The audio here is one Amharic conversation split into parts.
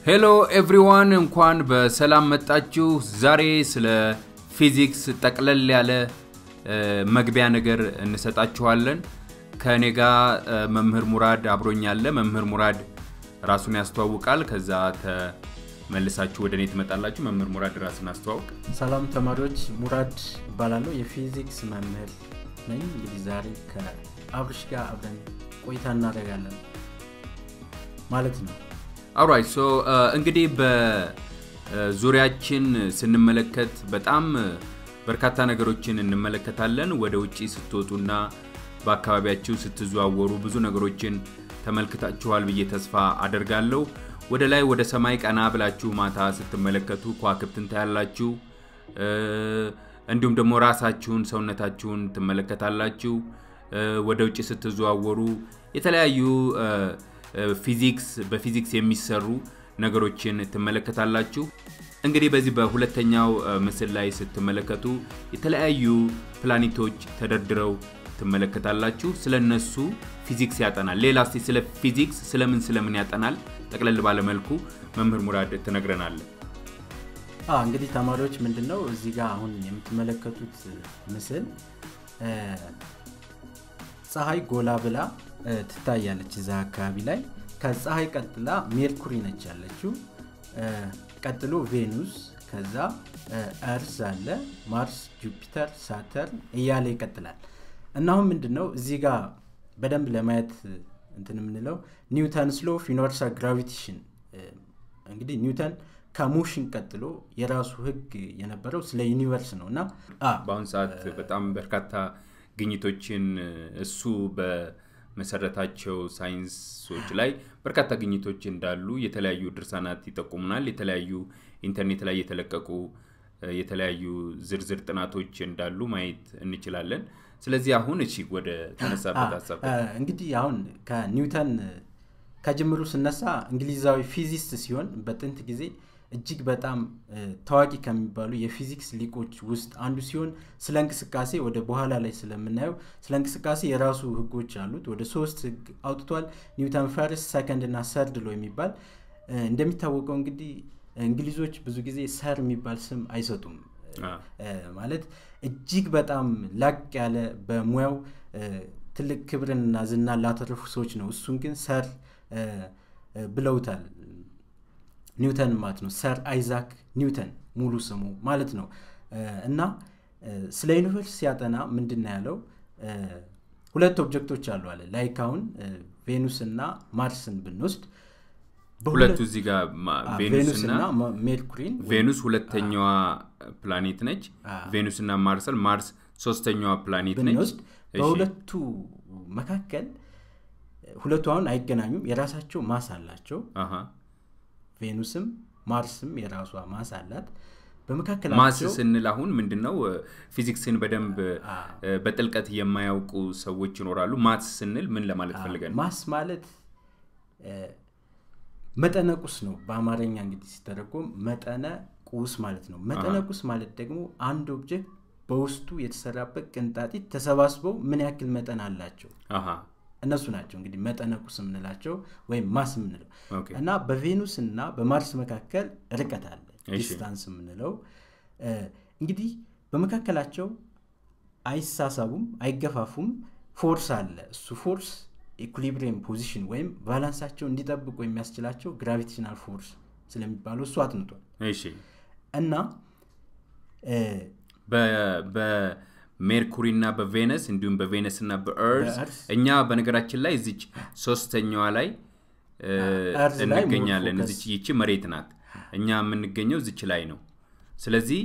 ሄሎ ኤቭሪዋን እንኳን በሰላም መጣችሁ። ዛሬ ስለ ፊዚክስ ጠቅለል ያለ መግቢያ ነገር እንሰጣችኋለን። ከእኔ ጋር መምህር ሙራድ አብሮኛለ። መምህር ሙራድ ራሱን ያስተዋውቃል። ከዛ ተመልሳችሁ ወደ እኔ ትመጣላችሁ። መምህር ሙራድ ራስን አስተዋውቅ። ሰላም ተማሪዎች፣ ሙራድ እባላለሁ የፊዚክስ መምህር ነኝ። እንግዲህ ዛሬ ከአብርሽ ጋር አብረን ቆይታ እናደርጋለን ማለት ነው። አራይት ሶ እንግዲህ በዙሪያችን ስንመለከት በጣም በርካታ ነገሮችን እንመለከታለን። ወደ ውጭ ስትወጡና በአካባቢያችሁ ስትዘዋወሩ ብዙ ነገሮችን ተመልክታችኋል ብዬ ተስፋ አደርጋለሁ። ወደ ላይ ወደ ሰማይ ቀና ብላችሁ ማታ ስትመለከቱ ከዋክብትን ታያላችሁ። እንዲሁም ደግሞ ራሳችሁን ሰውነታችሁን ትመለከታላችሁ። ወደ ውጭ ስትዘዋወሩ የተለያዩ ፊዚክስ በፊዚክስ የሚሰሩ ነገሮችን ትመለከታላችሁ። እንግዲህ በዚህ በሁለተኛው ምስል ላይ ስትመለከቱ የተለያዩ ፕላኔቶች ተደርድረው ትመለከታላችሁ። ስለ እነሱ ፊዚክስ ያጠናል። ሌላ እስቲ ስለ ፊዚክስ ስለምን ስለምን ያጠናል ጠቅለል ባለመልኩ መምህር ሙራድ ትነግረናለ። እንግዲህ ተማሪዎች ምንድን ነው እዚህ ጋር አሁን የምትመለከቱት ምስል ፀሐይ ጎላ ብላ ትታያለች እዛ አካባቢ ላይ። ከፀሐይ ቀጥላ ሜርኩሪ ነች ያለችው። ቀጥሎ ቬኑስ፣ ከዛ እርዝ አለ፣ ማርስ፣ ጁፒተር፣ ሳተርን እያለ ይቀጥላል። እና አሁን ምንድን ነው እዚህ ጋር በደንብ ለማየት እንትን የምንለው ኒውተን ስሎ ኦፍ ዩኒቨርሳል ግራቪቴሽን እንግዲህ ኒውተን ከሞሽን ቀጥሎ የራሱ ህግ የነበረው ስለ ዩኒቨርስ ነው እና በአሁኑ ሰዓት በጣም በርካታ ግኝቶችን እሱ በመሰረታቸው ሳይንሶች ላይ በርካታ ግኝቶች እንዳሉ የተለያዩ ድርሳናት ይጠቁሙናል። የተለያዩ ኢንተርኔት ላይ የተለቀቁ የተለያዩ ዝርዝር ጥናቶች እንዳሉ ማየት እንችላለን። ስለዚህ አሁን እሺ ወደ ተነሳበት ሀሳብ እንግዲህ አሁን ከኒውተን ከጅምሩ ስነሳ እንግሊዛዊ ፊዚስት ሲሆን በጥንት ጊዜ እጅግ በጣም ታዋቂ ከሚባሉ የፊዚክስ ሊቆች ውስጥ አንዱ ሲሆን ስለ እንቅስቃሴ ወደ በኋላ ላይ ስለምናየው ስለ እንቅስቃሴ የራሱ ህጎች አሉት። ወደ ሶስት ህግ አውጥቷል። ኒውተን ፈርስት፣ ሰከንድ እና ሰርድ ሎ የሚባል እንደሚታወቀው እንግዲህ እንግሊዞች ብዙ ጊዜ ሰር የሚባል ስም አይሰጡም። ማለት እጅግ በጣም ላቅ ያለ በሙያው ትልቅ ክብርንና ዝና ላተረፉ ሰዎች ነው። እሱን ግን ሰር ብለውታል ኒውተን ማለት ነው። ሰር አይዛክ ኒውተን ሙሉ ስሙ ማለት ነው። እና ስለ ዩኒቨርስ ሲያጠና ምንድን ነው ያለው? ሁለት ኦብጀክቶች አሉ አለ። ላይክ አሁን ቬኑስ እና ማርስን ብንወስድ ሁለቱ እዚህ ጋር ቬኑስ እና ሜርኩሪን ቬኑስ ሁለተኛዋ ፕላኔት ነች። ቬኑስ እና ማርሰል ማርስ ሶስተኛዋ ፕላኔት ነች። ብንወስድ በሁለቱ መካከል ሁለቱ አሁን አይገናኙም። የራሳቸው ማስ አላቸው። ቬኑስም ማርስም የራሷ ማስ አላት። ማስ በመካከላቸው ስንል አሁን ምንድን ነው ፊዚክስን በደንብ በጥልቀት የማያውቁ ሰዎች ይኖራሉ። ማስ ስንል ምን ለማለት ፈልገን ነው? ማስ ማለት መጠነ ቁስ ነው። በአማርኛ እንግዲህ ሲተረጎም መጠነ ቁስ ማለት ነው። መጠነ ቁስ ማለት ደግሞ አንድ ኦብጀክት በውስጡ የተሰራበት ቅንጣጢት ተሰባስበው ምን ያክል መጠን አላቸው አሃ እነሱ ናቸው እንግዲህ መጠነ ቁስ የምንላቸው ወይም ማስ የምንለው ኦኬ። እና በቬኑስ እና በማርስ መካከል ርቀት አለ እሺ። ዲስታንስ የምንለው እ፣ እንግዲህ በመካከላቸው አይሳሳቡም አይገፋፉም ፎርስ አለ እሱ ፎርስ ኢኩሊብሪየም ፖዚሽን ወይም ባላንሳቸው እንዲጠብቁ የሚያስችላቸው ግራቪቴሽናል ፎርስ ስለሚባለው እሱ አጥንቷል እሺ እና እ፣ በ- በሜርኩሪ እና በቬነስ እንዲሁም በቬነስ እና በእርዝ በእርዝ እኛ በነገራችን ላይ እዚች ሶስተኛዋ ላይ እ፣ እርዝ ላይ እንገኛለን። ሞር እዚች ይቺ መሬት ናት። እኛ የምንገኘው እዚች ላይ ነው። ስለዚህ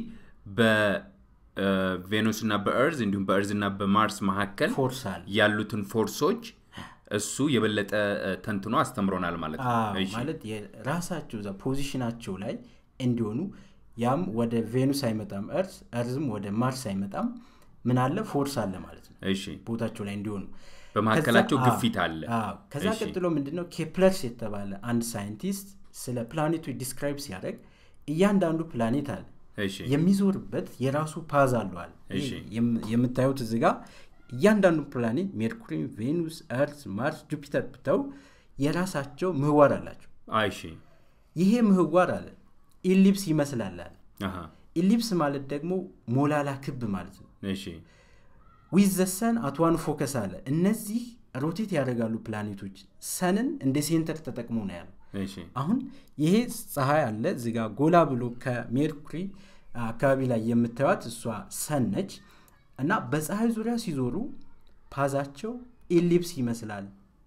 በቬኑስ እና በእርዝ እንዲሁም በእርዝ እና በማርስ መካከል ፎርስ አለ ያሉትን ፎርሶች እሱ የበለጠ እ፣ ተንትኖ አስተምሮናል ማለት ነው። አዎ፣ እሺ። ማለት የራሳቸው እዛ ፖዚሽናቸው ላይ እንዲሆኑ ያም ወደ ቬኑስ አይመጣም እርዝ እርዝም ወደ ማርስ አይመጣም ምን አለ ፎርስ አለ ማለት ነው እሺ ቦታቸው ላይ እንዲሆኑ በመካከላቸው ከዛ- ግፊት አለ። አዎ፣ ከዛ እሺ። ቀጥሎ ምንድነው ኬፕለርስ የተባለ አንድ ሳይንቲስት ስለ ፕላኔቶች ዲስክራይብ ሲያደርግ እያንዳንዱ ፕላኔት አለ እሺ የሚዞርበት የራሱ ፓዝ አለዋል እሺ። የምታዩት እዚ ጋ እያንዳንዱ ፕላኔት ሜርኩሪ ቬኑስ እርዝ ማርስ ጁፒተር ብተው የራሳቸው ምህዋር አላቸው አይሺ ይሄ ምህዋር አለ ኢሊፕስ ይመስላል አለ አሃ፣ ኢሊፕስ ማለት ደግሞ ሞላላ ክብ ማለት ነው እሺ ዊዝ ዘ ሰን አት ዋን ፎከስ አለ እነዚህ ሮቴት ያደርጋሉ ፕላኔቶች ሰንን እንደ ሴንተር ተጠቅሞ ነው ያለው እሺ አሁን ይሄ ፀሐይ አለ እዚጋ ጎላ ብሎ ከሜርኩሪ አካባቢ ላይ የምታዩት እሷ ሰን ነች እና በፀሐይ ዙሪያ ሲዞሩ ፓዛቸው ኢሊፕስ ይመስላል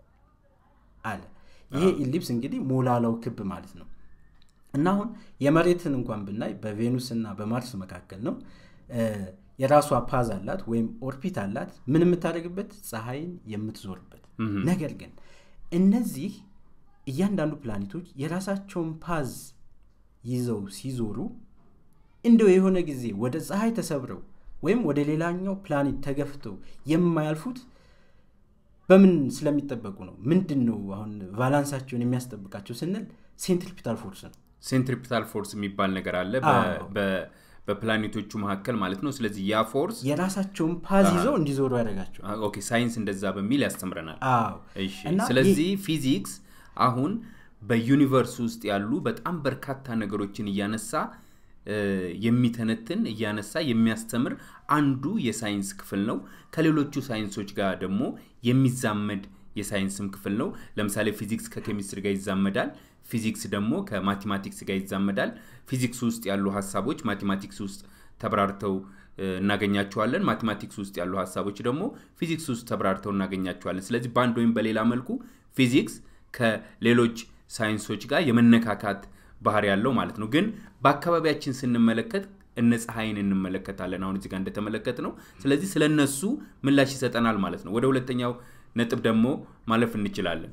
አለ ይሄ ኢሊፕስ እንግዲህ ሞላላው ክብ ማለት ነው እና አሁን የመሬትን እንኳን ብናይ በቬኑስ እና በማርስ መካከል ነው እ፣ የራሷ ፓዝ አላት ወይም ኦርቢት አላት ምን የምታደርግበት ፀሐይን የምትዞርበት ነገር ግን እነዚህ እያንዳንዱ ፕላኔቶች የራሳቸውን ፓዝ ይዘው ሲዞሩ እንደው የሆነ ጊዜ ወደ ፀሐይ ተሰብረው ወይም ወደ ሌላኛው ፕላኔት ተገፍተው የማያልፉት በምን ስለሚጠበቁ ነው ምንድን ነው አሁን ቫላንሳቸውን የሚያስጠብቃቸው ስንል ሴንትሪፒታል ፎርስ ነው ሴንትሪፒታል ፎርስ የሚባል ነገር አለ በ- አዎ። በ- በፕላኔቶቹ መካከል ማለት ነው ስለዚህ ያ ፎርስ የራሳቸውን ፓዝ ይዘው እንዲዞሩ ያደርጋቸው አ- ኦኬ ሳይንስ እንደዛ በሚል ያስተምረናል አዎ እሺ እና ስለዚህ ፊዚክስ አሁን በዩኒቨርስ ውስጥ ያሉ በጣም በርካታ ነገሮችን እያነሳ እ፣ የሚተነትን እያነሳ የሚያስተምር አንዱ የሳይንስ ክፍል ነው ከሌሎቹ ሳይንሶች ጋር ደግሞ የሚዛመድ የሳይንስም ክፍል ነው ለምሳሌ ፊዚክስ ከኬሚስትሪ ጋር ይዛመዳል ፊዚክስ ደግሞ ከማቴማቲክስ ጋር ይዛመዳል ፊዚክስ ውስጥ ያሉ ሀሳቦች ማቴማቲክስ ውስጥ ተብራርተው እ፣ እናገኛቸዋለን ማቴማቲክስ ውስጥ ያሉ ሀሳቦች ደግሞ ፊዚክስ ውስጥ ተብራርተው እናገኛቸዋለን ስለዚህ በአንድ ወይም በሌላ መልኩ ፊዚክስ ከሌሎች ሳይንሶች ጋር የመነካካት ባህሪ ያለው ማለት ነው ግን በአካባቢያችን ስንመለከት እነ ፀሐይን እንመለከታለን አሁን እዚህ ጋር እንደተመለከት ነው ስለዚህ ስለ እነሱ ምላሽ ይሰጠናል ማለት ነው ወደ ሁለተኛው ነጥብ ደግሞ ማለፍ እንችላለን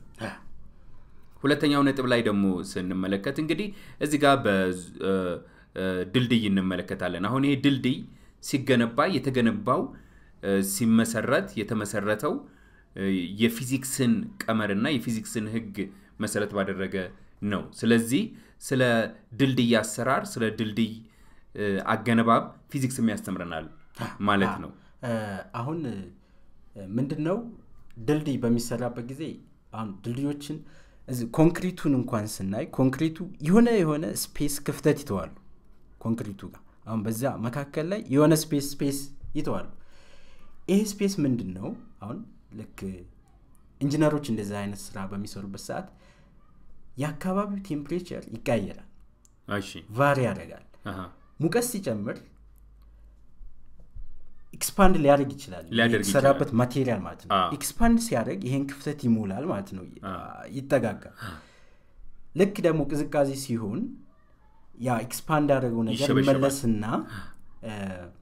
ሁለተኛው ነጥብ ላይ ደግሞ ስንመለከት እንግዲህ እዚህ ጋር በድልድይ እንመለከታለን አሁን ይሄ ድልድይ ሲገነባ የተገነባው እ፣ ሲመሰረት የተመሰረተው እ፣ የፊዚክስን ቀመርና የፊዚክስን ህግ መሰረት ባደረገ ነው ስለዚህ ስለ ድልድይ አሰራር ስለ ድልድይ እ፣ አገነባብ ፊዚክስም ያስተምረናል ማለት ነው እ፣ አሁን ምንድን ነው ድልድይ በሚሰራበት ጊዜ አሁን ድልድዮችን እዚህ ኮንክሪቱን እንኳን ስናይ ኮንክሪቱ የሆነ የሆነ ስፔስ ክፍተት ይተዋሉ ኮንክሪቱ ጋር አሁን በዛ መካከል ላይ የሆነ ስፔስ ስፔስ ይተዋሉ ይሄ ስፔስ ምንድን ነው አሁን ልክ ኢንጂነሮች እንደዚህ አይነት ስራ በሚሰሩበት ሰዓት የአካባቢው ቴምፕሬቸር ይቀየራል እሺ ቫሪ ያደርጋል አሃ። ሙቀት ሲጨምር ኤክስፓንድ ሊያደርግ ይችላል ሊያደርግ የተሰራበት ማቴሪያል ማለት ነው አዎ። ኤክስፓንድ ሲያደርግ ይሄን ክፍተት ይሞላል ማለት ነው ይጠጋጋል ልክ ደግሞ ቅዝቃዜ ሲሆን ያ ኤክስፓንድ ያደረገው ነገር ይሸበሸባል። ይመለስና እ፣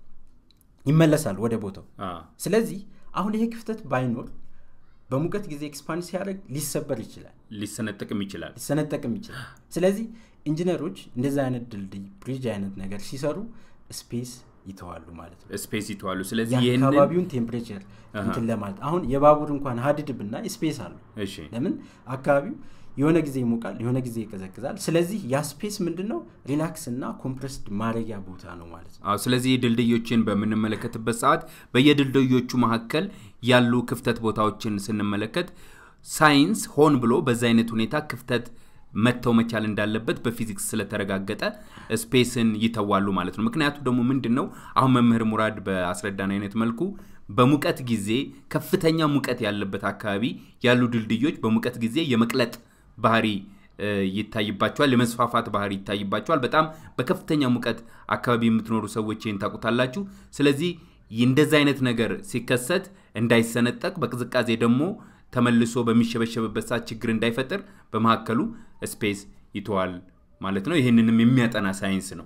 ይመለሳል ወደ ቦታው አ፣ ስለዚህ አሁን ይሄ ክፍተት ባይኖር በሙቀት ጊዜ ኤክስፓንድ ሲያደርግ ሊሰበር ይችላል ሊሰነጠቅም ይችላል ሊሰነጠቅም ይችላል ስለዚህ ኢንጂነሮች እንደዚህ አይነት ድልድይ ብሪጅ አይነት ነገር ሲሰሩ ስፔስ ይተዋሉ ማለት ነው ስፔስ ይተዋሉ ስለዚህ ይህንን የአካባቢውን ቴምፕሬቸር እንትን ለማለት አሁን የባቡር እንኳን ሀዲድ ብና ስፔስ አለው እሺ ለምን አካባቢው የሆነ ጊዜ ይሞቃል የሆነ ጊዜ ይቀዘቅዛል ስለዚህ ያ ስፔስ ምንድን ነው ሪላክስ እና ኮምፕረስድ ማድረጊያ ቦታ ነው ማለት ነው አዎ ስለዚህ ድልድዮችን በምንመለከትበት ሰዓት በየድልድዮቹ መካከል ያሉ ክፍተት ቦታዎችን ስንመለከት ሳይንስ ሆን ብሎ በዛ አይነት ሁኔታ ክፍተት መተው መቻል እንዳለበት በፊዚክስ ስለተረጋገጠ ስፔስን ይተዋሉ ማለት ነው ምክንያቱ ደግሞ ምንድን ነው አሁን መምህር ሙራድ በአስረዳን አይነት መልኩ በሙቀት ጊዜ ከፍተኛ ሙቀት ያለበት አካባቢ ያሉ ድልድዮች በሙቀት ጊዜ የመቅለጥ ባህሪ እ፣ ይታይባቸዋል የመስፋፋት ባህሪ ይታይባቸዋል በጣም በከፍተኛ ሙቀት አካባቢ የምትኖሩ ሰዎች ይህን ታውቁታላችሁ ስለዚህ እንደዚህ አይነት ነገር ሲከሰት እንዳይሰነጠቅ በቅዝቃዜ ደግሞ ተመልሶ በሚሸበሸብበት ሰዓት ችግር እንዳይፈጥር በመካከሉ ስፔስ ይተዋል ማለት ነው ይህንንም የሚያጠና ሳይንስ ነው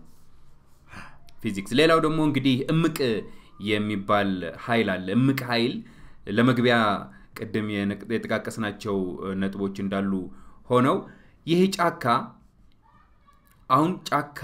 ፊዚክስ ሌላው ደግሞ እንግዲህ እምቅ የሚባል ኃይል አለ እምቅ ኃይል ለመግቢያ ቅድም የነቅ- የጠቃቀስናቸው ነጥቦች እንዳሉ ሆነው ይህ ጫካ አሁን ጫካ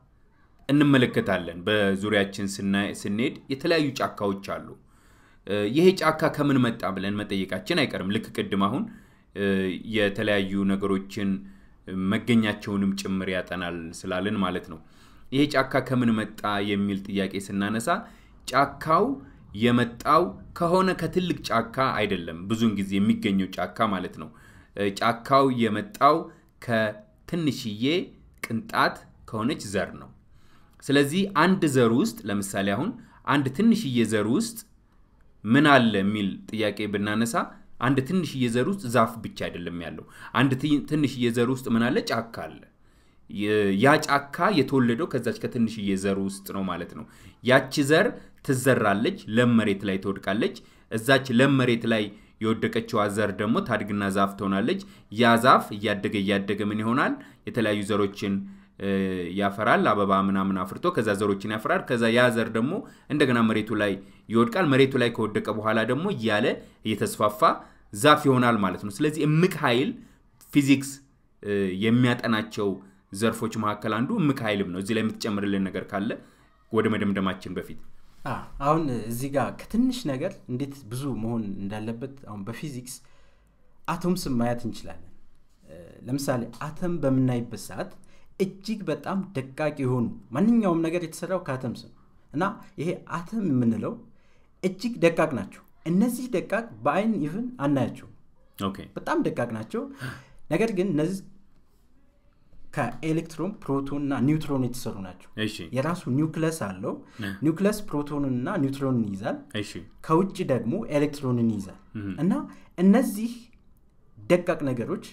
እንመለከታለን በዙሪያችን ስናይ- ስንሄድ የተለያዩ ጫካዎች አሉ እ፣ ይሄ ጫካ ከምን መጣ ብለን መጠየቃችን አይቀርም ልክ ቅድም አሁን እ፣ የተለያዩ ነገሮችን መገኛቸውንም ጭምር ያጠናል ስላልን ማለት ነው ይሄ ጫካ ከምን መጣ የሚል ጥያቄ ስናነሳ ጫካው የመጣው ከሆነ ከትልቅ ጫካ አይደለም ብዙውን ጊዜ የሚገኘው ጫካ ማለት ነው እ፣ ጫካው የመጣው ከትንሽ ትንሽዬ ቅንጣት ከሆነች ዘር ነው። ስለዚህ አንድ ዘር ውስጥ ለምሳሌ አሁን አንድ ትንሽዬ ዘር ውስጥ ምን አለ የሚል ጥያቄ ብናነሳ አንድ ትንሽዬ ዘር ውስጥ ዛፍ ብቻ አይደለም ያለው። አንድ ትንሽዬ ዘር ውስጥ ምን አለ? ጫካ አለ። ያ ጫካ የተወለደው ከዛች ከትንሽዬ ዘር ውስጥ ነው ማለት ነው። ያቺ ዘር ትዘራለች፣ ለም መሬት ላይ ትወድቃለች። እዛች ለም መሬት ላይ የወደቀችዋ ዘር ደግሞ ታድግና ዛፍ ትሆናለች። ያ ዛፍ እያደገ እያደገ ምን ይሆናል? የተለያዩ ዘሮችን ያፈራል። አበባ ምናምን አፍርቶ ከዛ ዘሮችን ያፈራል። ከዛ ያ ዘር ደግሞ እንደገና መሬቱ ላይ ይወድቃል። መሬቱ ላይ ከወደቀ በኋላ ደግሞ እያለ እየተስፋፋ ዛፍ ይሆናል ማለት ነው። ስለዚህ እምቅ ኃይል ፊዚክስ የሚያጠናቸው ዘርፎች መካከል አንዱ እምቅ ኃይልም ነው። እዚህ ላይ የምትጨምርልን ነገር ካለ ወደ መደምደማችን በፊት አሁን እዚህ ጋር ከትንሽ ነገር እንዴት ብዙ መሆን እንዳለበት አሁን በፊዚክስ አቶምስን ማየት እንችላለን። ለምሳሌ አተም በምናይበት ሰዓት እጅግ በጣም ደቃቅ የሆኑ ማንኛውም ነገር የተሰራው ከአተምስ ነው እና ይሄ አተም የምንለው እጅግ ደቃቅ ናቸው። እነዚህ ደቃቅ በአይን ኢቭን አናያቸው፣ በጣም ደቃቅ ናቸው። ነገር ግን እነዚህ ከኤሌክትሮን ፕሮቶን እና ኒውትሮን የተሰሩ ናቸው። የራሱ ኒውክለስ አለው። ኒውክለስ ፕሮቶንን እና ኒውትሮንን ይይዛል። ከውጭ ደግሞ ኤሌክትሮንን ይይዛል እና እነዚህ ደቃቅ ነገሮች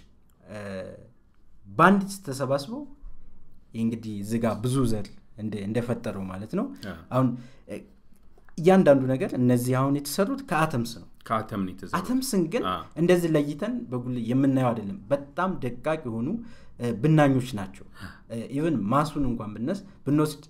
በአንድ ተሰባስበው እንግዲህ እዚጋ ብዙ ዘር እንደፈጠረው ማለት ነው። አሁን እያንዳንዱ ነገር እነዚህ አሁን የተሰሩት ከአተምስ ነው። አተምስን ግን እንደዚህ ለይተን በጉል የምናየው አይደለም። በጣም ደቃቅ የሆኑ ብናኞች ናቸው። ኢቨን ማሱን እንኳን ብነስ ብንወስድ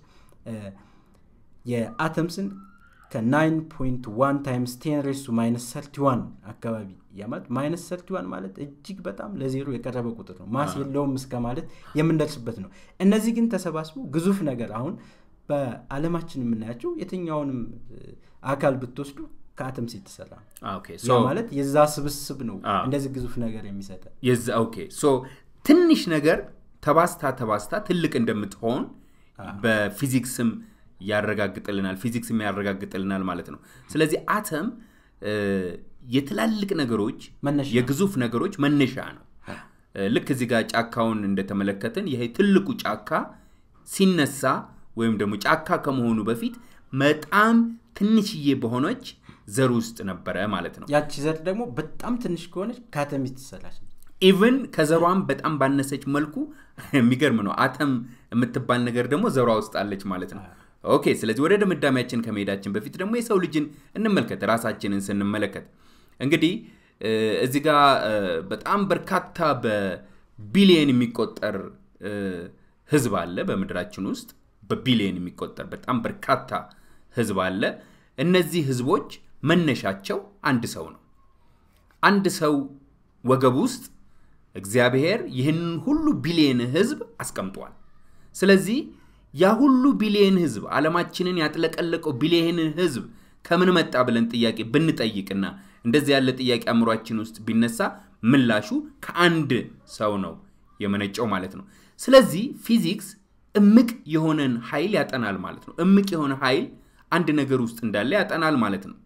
የአተምስን ከ9.1 ታይምስ ቴን ሬሱ ማይነስ ሰርቲዋን አካባቢ ያማለት ማይነስ ሰርቲዋን ማለት እጅግ በጣም ለዜሮ የቀረበ ቁጥር ነው። ማስ የለውም እስከ ማለት የምንደርስበት ነው። እነዚህ ግን ተሰባስበው ግዙፍ ነገር አሁን በአለማችን የምናያቸው የትኛውንም አካል ብትወስዱ ከአተምስ የተሰራ ነው ማለት የዛ ስብስብ ነው እንደዚህ ግዙፍ ነገር የሚሰጠ ትንሽ ነገር ተባስታ ተባስታ ትልቅ እንደምትሆን በፊዚክስም ያረጋግጥልናል ፊዚክስም ያረጋግጥልናል ማለት ነው ስለዚህ አተም የትላልቅ ነገሮች የግዙፍ ነገሮች መነሻ ነው ልክ እዚህ ጋር ጫካውን እንደተመለከትን ይሄ ትልቁ ጫካ ሲነሳ ወይም ደግሞ ጫካ ከመሆኑ በፊት በጣም ትንሽዬ በሆነች ዘር ውስጥ ነበረ ማለት ነው ያቺ ዘር ደግሞ በጣም ትንሽ ከሆነች ከአተም ትሰራች ኢቭን ከዘሯም በጣም ባነሰች መልኩ የሚገርም ነው አተም የምትባል ነገር ደግሞ ዘሯ ውስጥ አለች ማለት ነው ኦኬ ስለዚህ ወደ ድምዳሜያችን ከመሄዳችን በፊት ደግሞ የሰው ልጅን እንመልከት ራሳችንን ስንመለከት እንግዲህ እዚህ ጋር በጣም በርካታ በቢሊየን የሚቆጠር ህዝብ አለ በምድራችን ውስጥ በቢሊየን የሚቆጠር በጣም በርካታ ህዝብ አለ እነዚህ ህዝቦች መነሻቸው አንድ ሰው ነው አንድ ሰው ወገብ ውስጥ እግዚአብሔር ይህንን ሁሉ ቢሊየን ህዝብ አስቀምጧል ስለዚህ ያ ሁሉ ቢሊየን ህዝብ ዓለማችንን ያጥለቀለቀው ቢሊየን ህዝብ ከምን መጣ ብለን ጥያቄ ብንጠይቅና እንደዚህ ያለ ጥያቄ አእምሯችን ውስጥ ቢነሳ ምላሹ ከአንድ ሰው ነው የመነጨው ማለት ነው ስለዚህ ፊዚክስ እምቅ የሆነን ኃይል ያጠናል ማለት ነው እምቅ የሆነ ኃይል አንድ ነገር ውስጥ እንዳለ ያጠናል ማለት ነው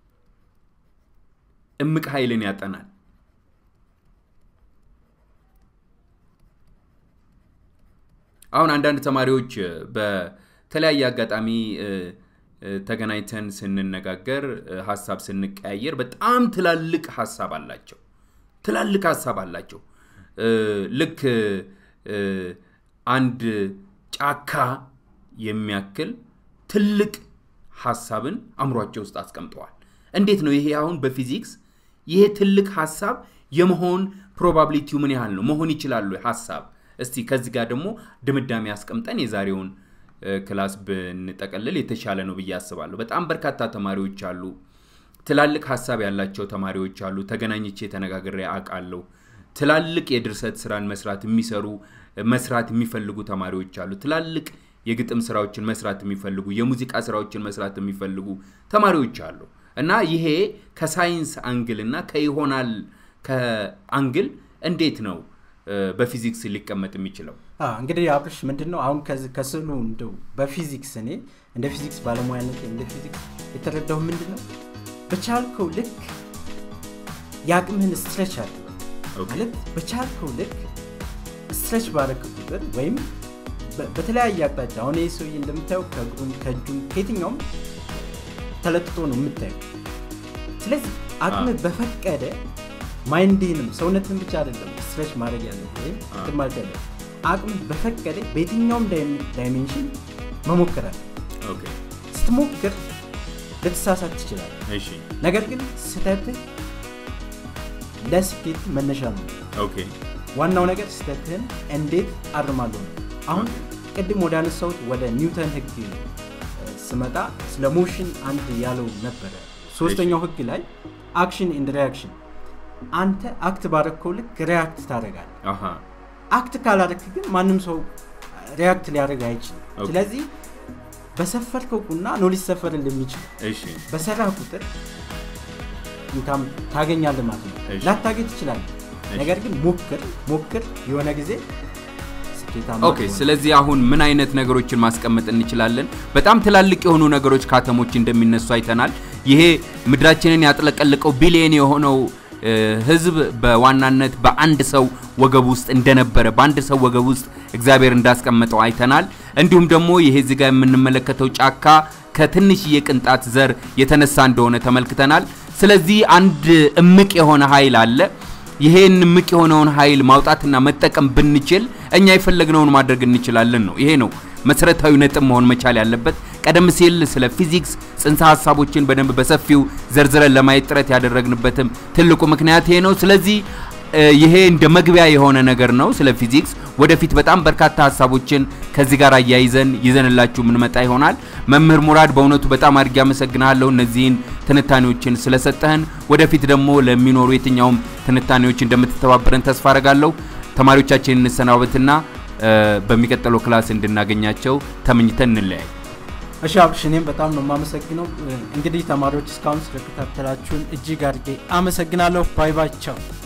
እምቅ ኃይልን ያጠናል አሁን አንዳንድ ተማሪዎች በተለያየ አጋጣሚ ተገናኝተን ስንነጋገር ሀሳብ ስንቀያየር በጣም ትላልቅ ሀሳብ አላቸው ትላልቅ ሀሳብ አላቸው ልክ አንድ ጫካ የሚያክል ትልቅ ሀሳብን አእምሯቸው ውስጥ አስቀምጠዋል እንዴት ነው ይሄ አሁን በፊዚክስ ይሄ ትልቅ ሀሳብ የመሆን ፕሮባቢሊቲው ምን ያህል ነው መሆን ይችላሉ ሀሳብ እስቲ ከዚህ ጋር ደግሞ ድምዳሜ አስቀምጠን የዛሬውን ክላስ ብንጠቀልል የተሻለ ነው ብዬ አስባለሁ በጣም በርካታ ተማሪዎች አሉ ትላልቅ ሀሳብ ያላቸው ተማሪዎች አሉ ተገናኝቼ ተነጋግሬ አውቃለሁ ትላልቅ የድርሰት ስራን መስራት የሚሰሩ መስራት የሚፈልጉ ተማሪዎች አሉ ትላልቅ የግጥም ስራዎችን መስራት የሚፈልጉ የሙዚቃ ስራዎችን መስራት የሚፈልጉ ተማሪዎች አሉ እና ይሄ ከሳይንስ አንግል እና ከይሆናል ከአንግል እንዴት ነው በፊዚክስ ሊቀመጥ የሚችለው እንግዲህ አብርሽ ምንድን ነው አሁን ከስዕሉ እንደው በፊዚክስ እኔ እንደ ፊዚክስ ባለሙያነት እንደ ፊዚክስ የተረዳው ምንድን ነው በቻልከው ልክ የአቅምህን ስትረች አለ ማለት በቻልከው ልክ ስትረች ባረክ ቁጥር ወይም በ- በተለያየ አቅጣጫ አሁን ይህ ሰውዬ እንደምታየው ከእግሩም ከእጁም ከየትኛውም ተለጥጦ ነው የምታየው ስለዚህ አቅም አ። በፈቀደ ማይንድህንም ሰውነትን ብቻ አይደለም ስትረች ማድረግ ያለ ወይም አ። እንትን ማለት ያለ አቅም በፈቀደ በየትኛውም ዳይሜ- ዳይሜንሽን መሞከራል ኦኬ ስትሞክር ልትሳሳት ትችላል እሺ ነገር ግን ስህተትህ ለስኬት መነሻ ነው ኦኬ ዋናው ነገር ስህተትህን እንዴት አርማለሁ ነው አሁን ቅድም ወደ አነሳሁት ወደ ኒውተን ህግ እ፣ ስመጣ ስለ ሞሽን አንድ ያለው ነበረ ሶስተኛው ህግ ላይ አክሽን ኢንድ ሪያክሽን አንተ አክት ባረግከው ልክ ሪያክት ታደረጋል አሃ አክት ካላረክ ግን ማንም ሰው ሪያክት ሊያደርግ አይችልም ኦኬ። ስለዚህ በሰፈርከው ቁና ነው ሊሰፈር እንደሚችል እሺ በሰራ ቁጥር ኢንካም ታገኛለህ ማለት ነው እሺ። ላታገኝ ትችላለህ ነገር ግን ሞክር ሞክር የሆነ ጊዜ ስኬታማ ኦኬ ትሆናለህ። ስለዚህ አሁን ምን አይነት ነገሮችን ማስቀመጥ እንችላለን በጣም ትላልቅ የሆኑ ነገሮች ከአተሞች እንደሚነሱ አይተናል ይሄ ምድራችንን ያጥለቀልቀው ቢሊየን የሆነው እ፣ ህዝብ በዋናነት በአንድ ሰው ወገብ ውስጥ እንደነበረ በአንድ ሰው ወገብ ውስጥ እግዚአብሔር እንዳስቀመጠው አይተናል እንዲሁም ደግሞ ይሄ እዚህ ጋር የምንመለከተው ጫካ ከትንሽዬ ቅንጣት ዘር የተነሳ እንደሆነ ተመልክተናል ስለዚህ አንድ እምቅ የሆነ ኃይል አለ ይሄን እምቅ የሆነውን ኃይል ማውጣትና መጠቀም ብንችል እኛ የፈለግነውን ማድረግ እንችላለን ነው። ይሄ ነው መሰረታዊ ነጥብ መሆን መቻል ያለበት። ቀደም ሲል ስለ ፊዚክስ ጽንሰ ሀሳቦችን በደንብ በሰፊው ዘርዝረን ለማየት ጥረት ያደረግንበትም ትልቁ ምክንያት ይሄ ነው። ስለዚህ እ፣ ይሄ እንደ መግቢያ የሆነ ነገር ነው ስለ ፊዚክስ። ወደፊት በጣም በርካታ ሀሳቦችን ከዚህ ጋር አያይዘን ይዘንላችሁ የምንመጣ ይሆናል። መምህር ሙራድ በእውነቱ በጣም አድርጌ አመሰግናለሁ እነዚህን ትንታኔዎችን ስለሰጠህን። ወደፊት ደግሞ ለሚኖሩ የትኛውም ትንታኔዎች እንደምትተባበረን ተስፋ አረጋለሁ። ተማሪዎቻችንን እንሰናበትና እ፣ በሚቀጥለው ክላስ እንድናገኛቸው ተመኝተን እንለያይ። እሺ አብሽ እኔም በጣም ነው የማመሰግነው እንግዲህ ተማሪዎች እስካሁን ስለከታተላችሁን እጅግ አድርጌ አመሰግናለሁ ባይ ባይ ቻው